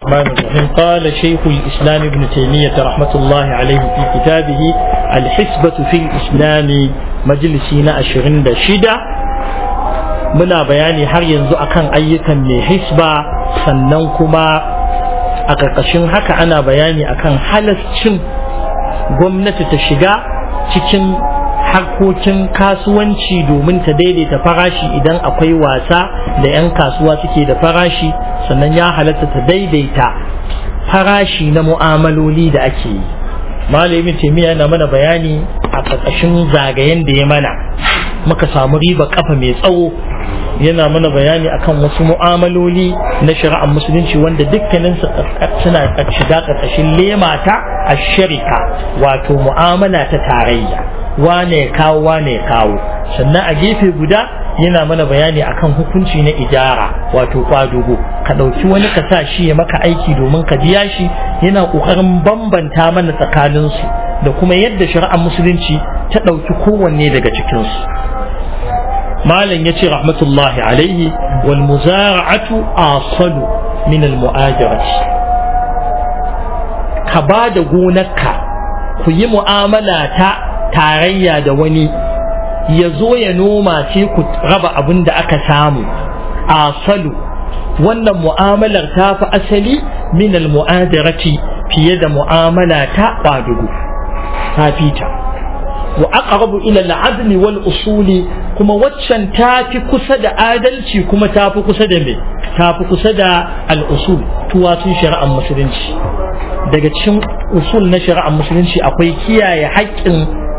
الرحمن الرحيم قال شيخ الإسلام ابن تيمية رحمة الله عليه في كتابه الحسبة في الإسلام مجلسين أشرين شدة muna bayani har yanzu akan ayyukan mai hisba sannan kuma a ƙarƙashin haka ana bayani akan halascin gwamnati ta shiga cikin harkokin kasuwanci domin ta daidaita farashi idan akwai wasa da 'yan kasuwa suke da farashi sannan ya halatta ta daidaita farashi na mu'amaloli da ake yi malamin taimiyya yana mana bayani a ƙarƙashin zagayen da ya mana muka samu riba kafa mai tsawo yana mana bayani akan wasu mu'amaloli na shari'ar musulunci wanda dukkanin suna shiga ƙarƙashin lemata a sharika wato mu'amala ta tarayya wane kawo wane kawo sannan a gefe guda yana mana bayani akan hukunci na ijara wato kwadugo ka ɗauki wani ka sa shi ya maka aiki domin ka biya shi yana ƙoƙarin bambanta mana tsakaninsu da kuma yadda shari'ar musulunci ta ɗauki kowanne daga cikinsu malam ya ce rahmatullahi alaihi wal muzara'atu asalu min al mu'ajarati ka ba da gonarka ku yi mu'amala ta tarayya da wani ya zo ya noma sai ku raba abin da aka samu asalu wannan mu'amalar ta fi asali min al mu'ajarati fiye da mu'amala ta ƙwadugu ta fita wa aqrabu ila al-adli wal usuli kuma waccan tafi kusa da adalci kuma tafi kusa da me tafi kusa da al-usul tuwatsun shari'ar musulunci daga cikin usul na shari'ar musulunci akwai kiyaye haƙƙin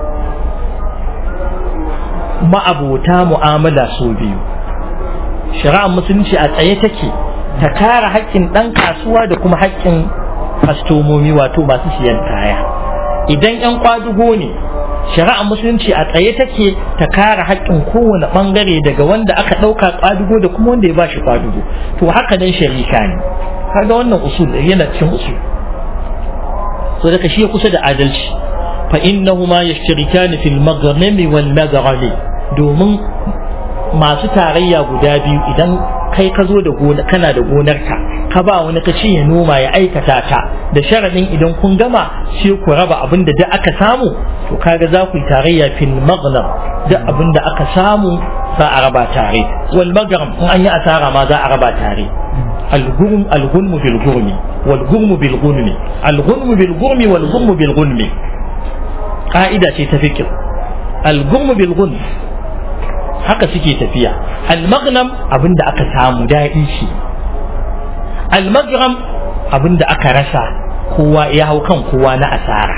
ma'abota mu'amala su biyu shari'ar musulunci a tsaye take ta kare haƙƙin ɗan kasuwa da kuma haƙƙin kastomomi wato masu siyan kaya idan 'yan kwadugo ne shari'ar musulunci a tsaye take ta kare haƙƙin kowane ɓangare daga wanda aka ɗauka kwadugo da kuma wanda ya ba shi kwadugo to haka nan sharika ne kaga wannan usul yana cikin usul so daga shi ya kusa da adalci fa innahuma yashtarikani fil maghnami wal maghrami domin masu tarayya guda biyu idan kai ka zo da gona kana da gonarka ka ba wani ka ce ya noma ya aikata ta da sharadin idan kun gama sai ku raba abin da aka samu to kaga za ku yi tarayya fil maghnam da abin da aka samu za a raba tare wal maghram in an yi asara ma za a raba tare الغرم الغنم بالغرم والغرم بالغنم الغنم بالغرم والغرم بالغنم قاعدة تفكر الغرم بالغنم haka suke tafiya almagnam abinda aka samu daɗi shi almagram abinda aka rasa kowa ya hau kan kowa na asara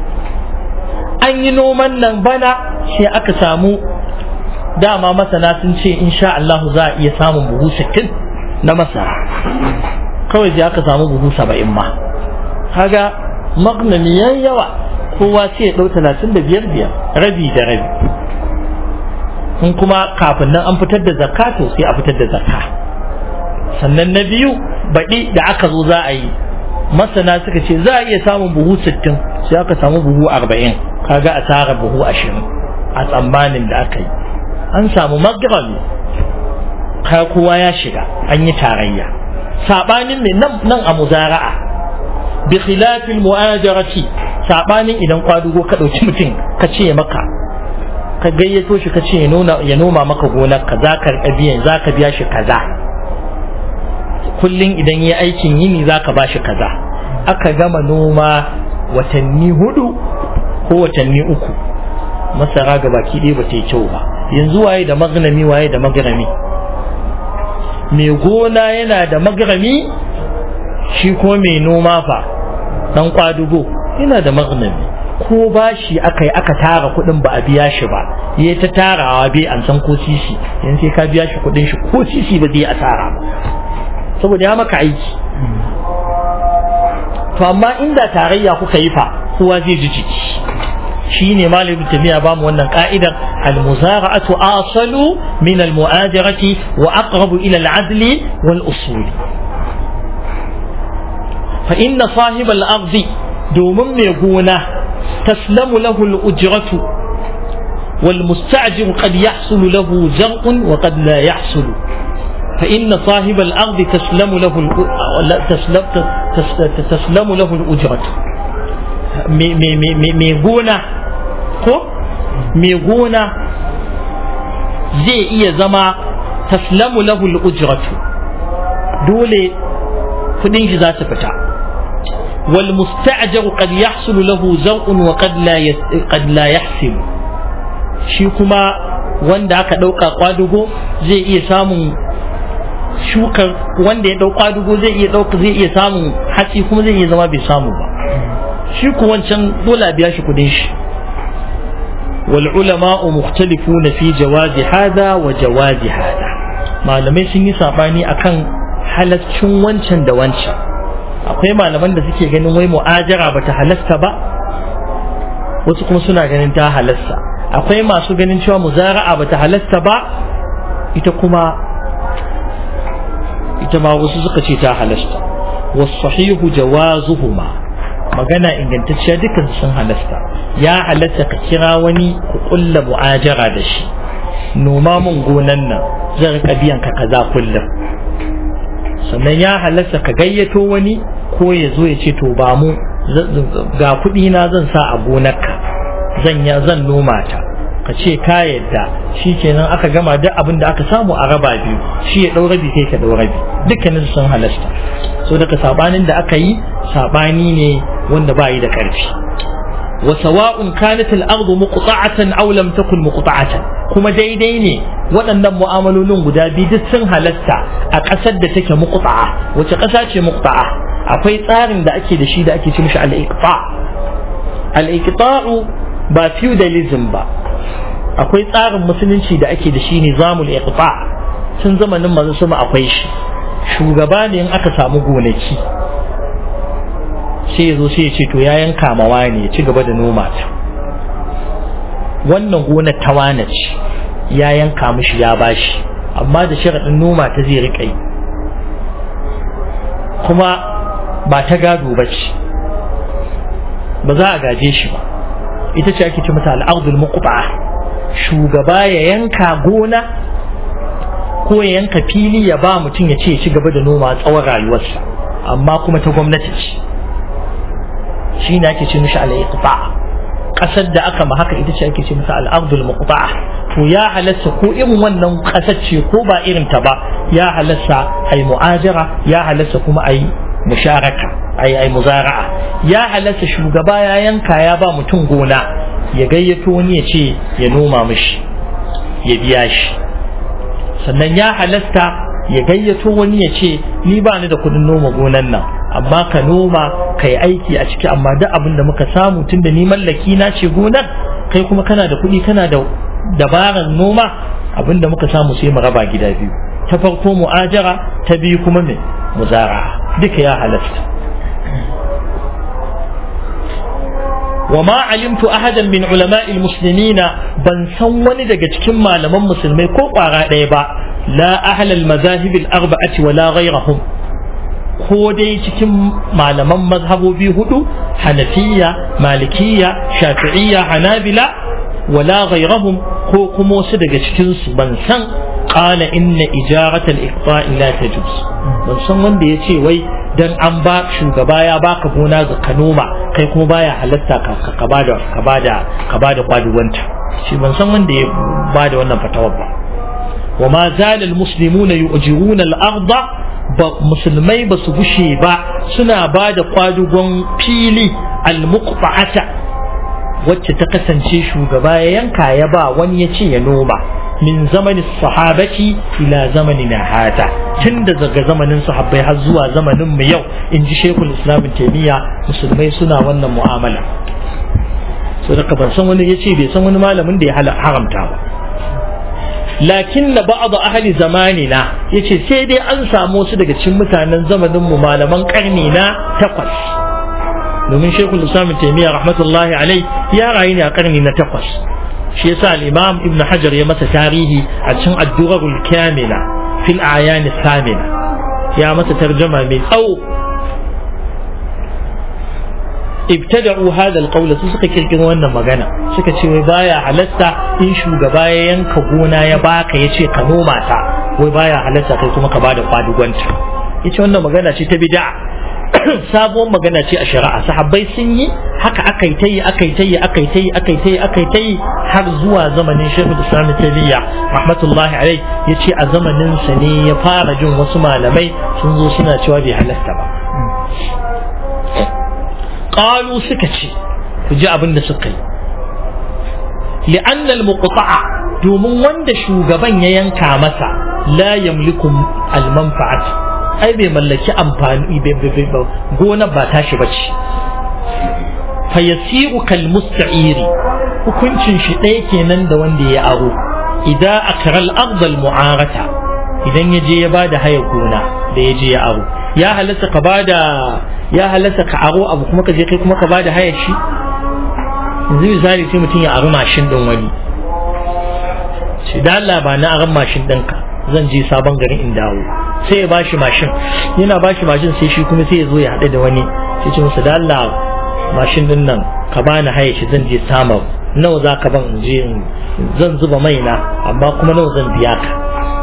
an yi noman nan bana sai aka samu dama masana sun ce insha Allah za a iya samun buhu sittin na masara kawai sai aka samu buhu saba'in ma kaga magnami yayi yawa kowa sai ya ɗau talatin da biyar biyar rabi da rabi in kuma kafin nan an fitar da zakka to sai a fitar da zakka sannan na biyu baɗi da aka zo za a yi masana suka ce za a iya samun buhu sittin sai aka samu buhu arba'in kaga a tara buhu ashirin a tsammanin da aka yi an samu magrami ka kowa ya shiga an yi tarayya sabanin mai nan a muzara'a bi khilafil mu'ajarati sabanin idan kwadugo ka dauki mutum ka ce maka ka gayyato shi ka ce ya nuna ya noma maka gonar ka za ka biyan za ka biya shi kaza kullun idan yi aikin yini za ka ba shi kaza aka gama noma watanni hudu ko watanni uku masara ga baki ɗaya ba ta yi kyau ba yanzu waye da magnami waye da magrami mai gona yana da magrami shi ko mai noma fa dan kwadugo yana da magnami ko bashi aka yi aka tara kuɗin ba a biya shi ba ya ta tarawa bai an san ko sisi yanzu sai ka biya shi kuɗin shi ko sisi ba zai asara ba saboda ya maka aiki to amma inda tarayya kuka yi fa kowa zai ji jiki shine malamin tafiya ba mu wannan ka'idar al-muzara'atu asalu min al-mu'ajarati wa aqrabu ila al-adli wal usuli fa inna sahib al-ardi domin mai gona taslamu lahu al-ujratu wal musta'jir qad yahsulu lahu zar'un wa qad la yahsulu فإن صاحب الأرض تسلم له تسلم, تسلم له الأجرة ميغونا ko mai gona zai iya zama taslamu lahu al-ujratu dole kudin shi za su fita wal musta'jaru qad yahsulu lahu zaw'un wa qad la qad la yahsil shi kuma wanda aka dauka kwadugo zai iya samun shukar wanda ya dauka kwadugo zai iya dauka zai iya samun hatsi kuma zai iya zama bai samu ba shi ku wancan dole a biya shi kudin shi والعلماء مختلفون في جواز هذا وجواز هذا malamai sun yi sabani akan halaccin wancan da wancan akwai malaman da suke ganin wai mu'ajara bata halasta ba wasu kuma suna ganin ta halasta akwai masu ganin cewa muzara'a bata halasta ba ita kuma ita ma wasu suka ce ta halasta wasahihu jawazuhuma magana ingantacciya dukkan sun halasta ya halatta ka kira wani ku kulla mu'ajara da shi noma mun gonan nan zan rika biyan ka kaza kullum sannan ya halatta ka gayyato wani ko ya zo ya ce to ba mu ga kuɗi na zan sa a gonarka zan ya zan noma ta ka ce ka yadda shi kenan aka gama duk abin da aka samu a raba biyu shi ya ɗau rabi kai ka ɗau rabi dukkanin sun halasta so daga sabanin da aka yi sabani ne wanda ba yi da ƙarfi wa sawa'un kanat al-ardu muqta'atan aw lam takun muqta'atan kuma daidai ne waɗannan mu'amalolin guda biyu duk sun halatta a ƙasar da take muqta'a wace ƙasa ce muqta'a akwai tsarin da ake da shi da ake ce mishi al-iqta al-iqta'u ba feudalism ba akwai tsarin musulunci da ake da shi nizamul iqta tun zamanin manzo sama akwai shi shugaba ne in aka samu gonaki sai ya zo sai ya ce to ya yanka mawa ne ya ci gaba da noma ta wannan gonar ta wane ce ya yanka mishi ya bashi amma da sharaɗin noma ta zai riƙa yi kuma ba ta gado ba ce ba za a gaje shi ba ita ce ake ce mata al'adul muqba shugaba ya yanka gona ko ya yanka fili ya ba mutum ya ce ya ci gaba da noma tsawon rayuwarsa amma kuma ta gwamnati ce shi ne ake ce mishi al'iqta ƙasar da aka ma haka ita ce ake ce masa al'ardul muqta to ya halatta ko irin wannan ƙasar ce ko ba irin ta ba ya halatta ai mu'ajara ya halatta kuma ai musharaka ai ai muzara'a ya halatta shugaba ya yanka ya ba mutum gona ya gayyato wani ya ce ya noma mishi ya biya shi sannan ya halatta ya gayyato wani ya ce ni ba ni da kudin noma gonan nan amma ka noma ka yi aiki a ciki amma duk abin da muka samu tun da ni mallaki na ce gonar kai kuma kana da kuɗi kana da dabarar noma abin da muka samu sai mu raba gida biyu ta farko mu'ajara ta biyu kuma me muzara duka ya halasta وما علمت أحدا من علماء المسلمين بن سون daga cikin malaman musulmai ko ƙwara ɗaya ba la ahlal mazahib al-arba'ati wala ghayrahum ko dai cikin malaman mazhabobi hudu hanafiya malikiya shafi'iyya hanabila wala ghayrahum ko kuma wasu daga cikin su ban san qala inna ijarat al-iqta'i la tajuz ban san wanda yace wai dan an ba shugaba ya baka gona ga kanoma kai kuma baya halatta ka ka bada ka bada ka bada kwaduwanta shi ban san wanda ya bada wannan fatawar ba wa ma zala almuslimuna yu'jiruna al-ardh ba musulmai ba su gushe ba suna bada kwadugon fili al-muqta'ata wacce ta kasance shugaba ya yanka ya ba wani ya ce ya noma min zamanin sahabati ila zamanina hata tun da daga zamanin sahabbai har zuwa zamanin mu yau in ji shekul islam taimiyya musulmai suna wannan mu'amala so daga ban san wani ya ce bai san wani malamin da ya haramta ba lakin na ba'adu ahli zamanina ya ce sai dai an samu wasu daga cikin mutanen zamanin mu malaman karni na takwas domin shekul islam taimiyya rahmatullahi alai ya rayu ne a karni na takwas shi yasa al-imam ibn hajar ya masa tarihi a cikin ad-durarul kamila fil ayan samina ya masa tarjuma mai tsawo ibtada'u hadha al-qawl su suka kirkiro wannan magana suka ce wai baya halatta in shugaba ya yanka gona ya baka ya ce ka noma ta wai baya halatta kai kuma ka bada kwadugwanta yace wannan magana ce ta bid'a sabuwar magana ce a shari'a sahabbai sun yi haka aka yi ta yi aka yi ta yi aka yi ta yi aka yi ta yi aka yi ta yi har zuwa zamanin shekul islam tabiya rahmatullahi alai ya ce a zamanin sa ne ya fara jin wasu malamai sun zo suna cewa bai halasta ba qalu suka ce ku ji abin da suka yi li'annal muqta'a domin wanda shugaban ya yanka masa la yamliku al-manfa'at ai bai mallaki amfani gonar ba tashi bace fa yasiru kal musta'iri hukuncin shi ɗaya kenan da wanda ya aro idan akral ardal mu'arata idan ya je ya bada haya gona da ya je ya aro ya halatta ka bada ya halatta ka aro abu kuma ka je kai kuma ka bada haya shi yanzu misali sai mutum ya aro mashin din wani shi da Allah ba na aron mashin ɗinka zan je sabon garin in dawo sai ya bashi mashin yana bashi mashin sai shi kuma sai ya zo ya haɗu da wani sai ce masa da Allah mashin din nan ka bani haye shi zan je samar nawa za ka ban in je zan zuba mai na amma kuma nawa zan biya ka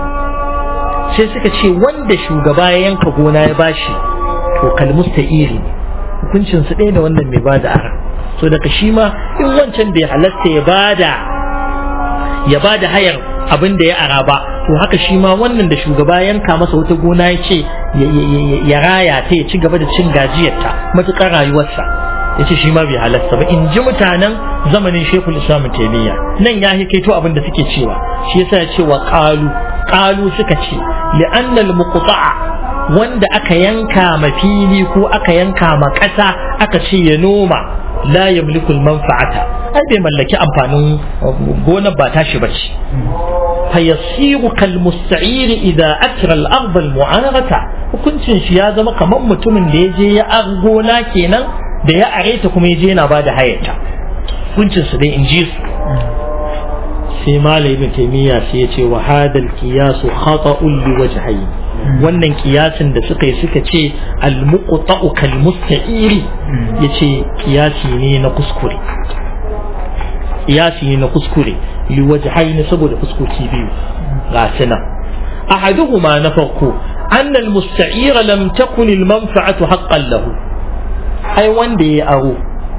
sai suka ce wanda shugaba ya yanka gona ya bashi to kalmusta iri hukuncin su ɗaya da wannan mai bada ara so daga shi ma in wancan bai halasta ya bada ya bada hayar abin da ya ara ba to haka shi ma wannan da shugaba yanka masa wata gona ya ce ya raya ta ya ci gaba da cin gajiyarta matuƙar rayuwarsa ya ce shi ma bai halasta ba in ji mutanen zamanin shekul islam taimiyya nan ya hikaito abin da suke cewa shi yasa ya ce wa ƙalu ƙalu suka ce li'annal muqta'a wanda aka yanka ma fili ko aka yanka ma ƙasa aka ce ya noma la yamliku manfa'ata ai bai mallaki amfanin gonar ba tashi bace fayasiru kal musta'iri idza akra al ard al mu'arata hukuncin shi ya zama kamar mutumin da ya je ya gona kenan da ya areta kuma ya je yana bada hayata hukuncin su dai in ji su sai malai ibn taymiya sai ya ce wa hadal qiyasu khata'un li wajhayn wannan kiyasin da suka yi suka ce al muqta'u kal musta'iri yace kiyasi ne na kuskure kiyasi ne na kuskure li wajhayn saboda fuskoki biyu ga sana ahaduhuma na farko أن المستعير لم تكن المنفعة حقا له أي وان دي أرو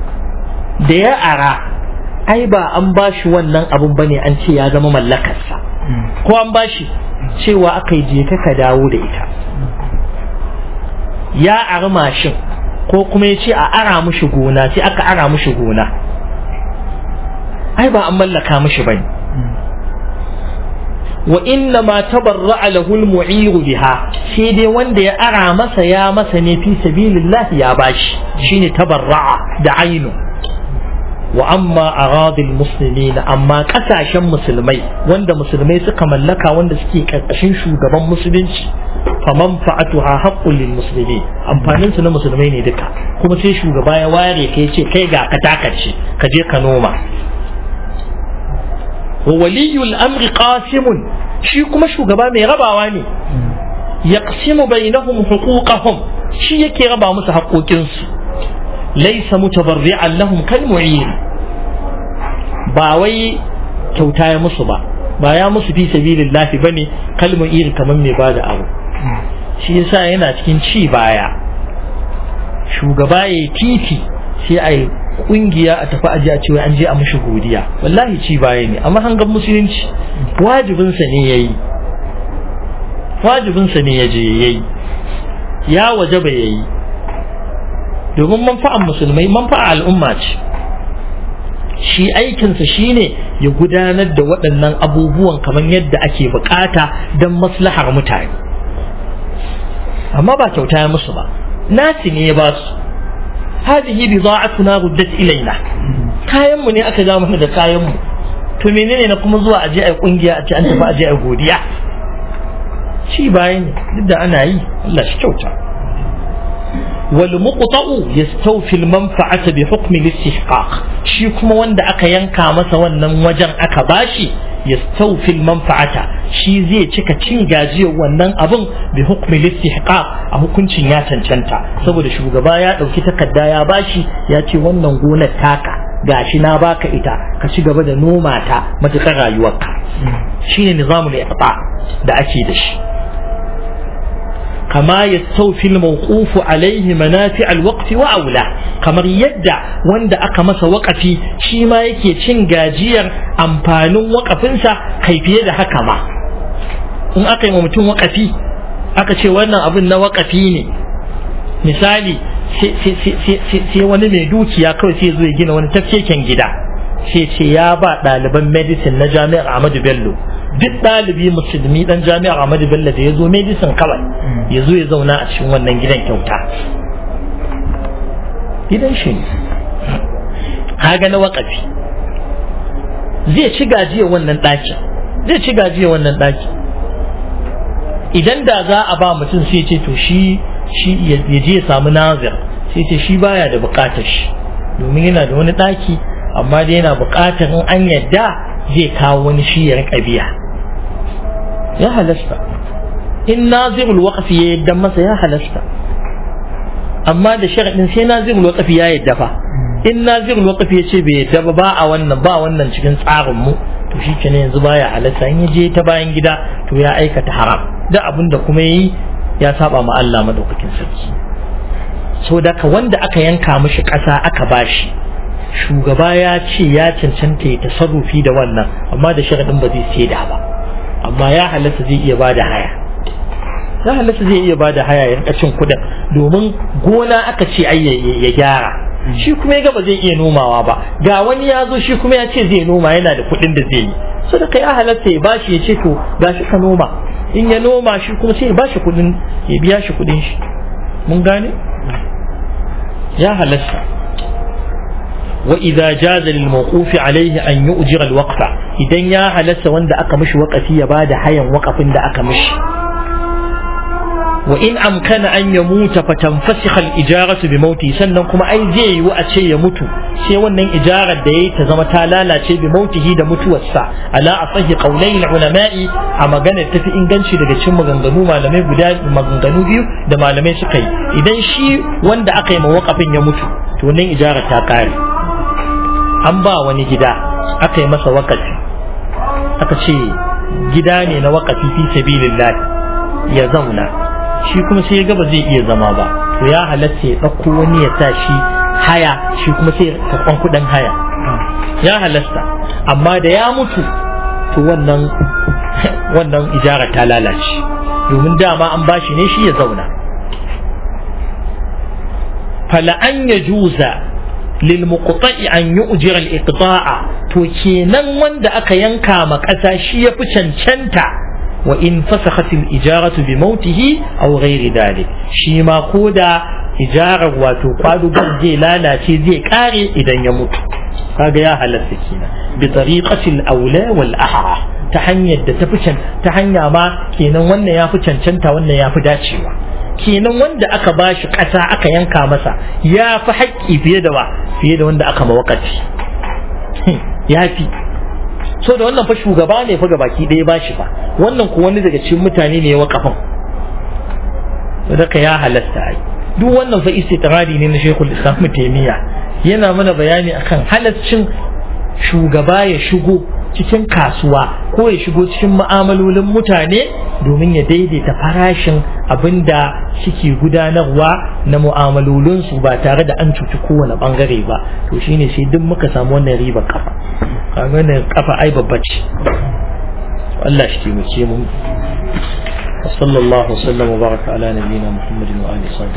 دي أرى ai ba an bashi wannan abun bane an ce ya zama mallakarsa ko an bashi cewa aka yi je ka dawo da ita ya ari mashin ko kuma ya ce a ara mushi gona sai aka ara mushi gona ai ba an mallaka mushi bane wa inna ma tabarra'a lahu al-mu'ir biha sai dai wanda ya ara masa ya masa ne fi sabilillah ya bashi shine tabarra'a da ainu wa amma aradil muslimin amma kasashen musulmai wanda musulmai suka mallaka wanda suke karkashin shugaban musulunci fa manfa'atuha haqqul lil muslimin amfanin su na musulmai ne duka kuma sai shugaba ya ware kai ce kai ga ka takace ka je ka noma wa waliyul amri qasimun shi kuma shugaba mai rabawa ne yaqsimu bainahum huquqahum shi yake raba musu haƙoƙinsu laisa mutabarri'an lahum kal mu'ir ba wai kyauta ya musu ba ba ya musu fi sabilillahi bane kal mu'ir kamar mai bada abu shi yasa yana cikin ci baya shugaba ya titi sai a yi kungiya a tafi aji a cewa an je a mushi godiya wallahi ci baya ne amma hangar musulunci wajibinsa ne ya yi wajibinsa ne ya je ya yi ya waje ba ya yi domin manfa'an musulmai manfa'a al'umma ce shi aikinsa shine ya gudanar da waɗannan abubuwan kamar yadda ake bukata don maslahar mutane amma ba kyauta ya musu ba nasi ne ya ba su hadihi bida'atuna ruddat ilaina kayan mu ne aka ja mana da kayan mu to menene na kuma zuwa aje ai kungiya a ce an tafi aje ai godiya shi bayan duk da ana yi Allah shi kyauta والمقطع يستوفي المنفعة بحكم الاستحقاق شي كما وندا aka yanka masa wannan wajen aka bashi yastawfi manfa'ata shi zai cika cin gajiyar wannan abun bi hukmi istihqaq a hukuncin ya cancanta saboda shugaba ya dauki takarda ya bashi ya ce wannan gonar taka gashi na baka ita ka ci gaba da noma ta matuƙar rayuwarka shine nizamul iqta da ake da shi كما يستوفي الموقوف عليه منافع الوقت وأولى kamar yadda wanda aka masa waƙafi shi ma yake cin gajiyar amfanin waƙafinsa kai fiye da haka ma in aka yi wa mutum waƙafi aka ce wannan abin na waƙafi ne misali sai wani mai dukiya kawai sai zo ya gina wani tafkeken gida sai ce ya ba ɗaliban medicine na jami'ar Ahmadu Bello duk ɗalibi musulmi ɗan jami'ar Ahmadu Bello da ya zo medicine kawai ya zo ya zauna a cikin wannan gidan kyauta gidan shi ne kaga na waƙafi zai ci gajiyar wannan ɗakin zai ci gajiyar wannan ɗakin idan da za a ba mutum sai ce to shi shi ya je ya samu nazir sai ce shi baya da buƙatar shi domin yana da wani ɗaki amma dai yana buƙatar in an yadda zai kawo wani shi ya riƙa biya ya halasta in nazirul waqfi ya yadda masa ya halasta amma da sharadin sai nazirul waqfi ya yadda fa in nazirul waqfi ya ce bai yadda ba ba a wannan ba wannan cikin tsarin mu to shi ke yanzu baya halasta in ya je ta bayan gida to ya aikata haram da abin da kuma yi ya saba ma Allah madaukakin sarki so daga wanda aka yanka mishi ƙasa aka bashi shugaba ya ce ya cancanta ya tasarrufi da wannan amma da sharadin ba zai saida ba amma ya halatta zai iya bada haya ya halatta zai iya bada haya ya rika cin kudin domin gona aka ce ai ya gyara shi kuma ya ga ba zai iya nomawa ba ga wani ya zo shi kuma ya ce zai noma yana da kudin da zai yi so da ya halatta ya bashi ya ce to gashi ka noma in ya noma shi kuma sai ya bashi kudin ya biya shi kudin shi mun gane ya halatta وإذا جاز للموقوف عليه أن يؤجر الوقف إذا يا هلس وند أكمش وقفي يباد حيا وقف دا أكمش وإن أمكن أن يموت فتنفسخ الإجارة بموته سنن كما أي زي وأتشي يموت sai wannan ijarar da yayi ta zama ta lalace bi mautihi da mutuwarsa ala asahi qaulai ulama'i a maganar tafi inganci daga cikin maganganu malamai guda maganganu biyu da malamai suka yi idan shi wanda aka yi mawakafin ya mutu to nan ijarar ta kare an ba wani gida aka yi masa wakafi aka ce gida ne na wakafi fi sabilillah ya zauna shi kuma sai ya ga ba zai iya zama ba to ya halatta ya ɗauko wani ya sa shi haya shi kuma sai karɓan kuɗin haya ya halasta amma da ya mutu to wannan wannan ijara ta lalace domin dama an bashi ne shi ya zauna fala an ya juza lil muqta'i an yu'jira al iqta'a to kenan wanda aka yanka ma ƙasa shi ya fi cancanta wa in fasakhat al ijaratu bi mautihi aw ghairi dalik shi ma koda ijarar wato kwadugon zai lalace zai kare idan ya mutu kaga ya halatta kenan bi tariqatil aula wal ahra ta hanyar da ta fi ta hanya ma kenan wannan ya fi cancanta wannan ya fi dacewa kenan wanda aka bashi ƙasa aka yanka masa ya fi haƙƙi fiye da wa fiye da wanda aka mawakaci ya fi so da wannan fa shugaba ne fa gabaki ɗaya bashi fa wannan ko wani daga cikin mutane ne ya wakafin sadaka ya halasta ai duk wannan fa istitrari ne na Sheikhul Islam Taymiya yana mana bayani akan halaccin shugaba ya shigo cikin kasuwa ko ya shigo cikin mu'amalolin mutane domin ya daidaita farashin abinda suke gudanarwa na mu'amalolinsu ba tare da an cuci kowane bangare ba to shine sai duk muka samu wannan ribar kafa kaga kafa ai babba ce Allah shi taimake mu وصلى الله وسلم وبارك على نبينا محمد وآله وصحبه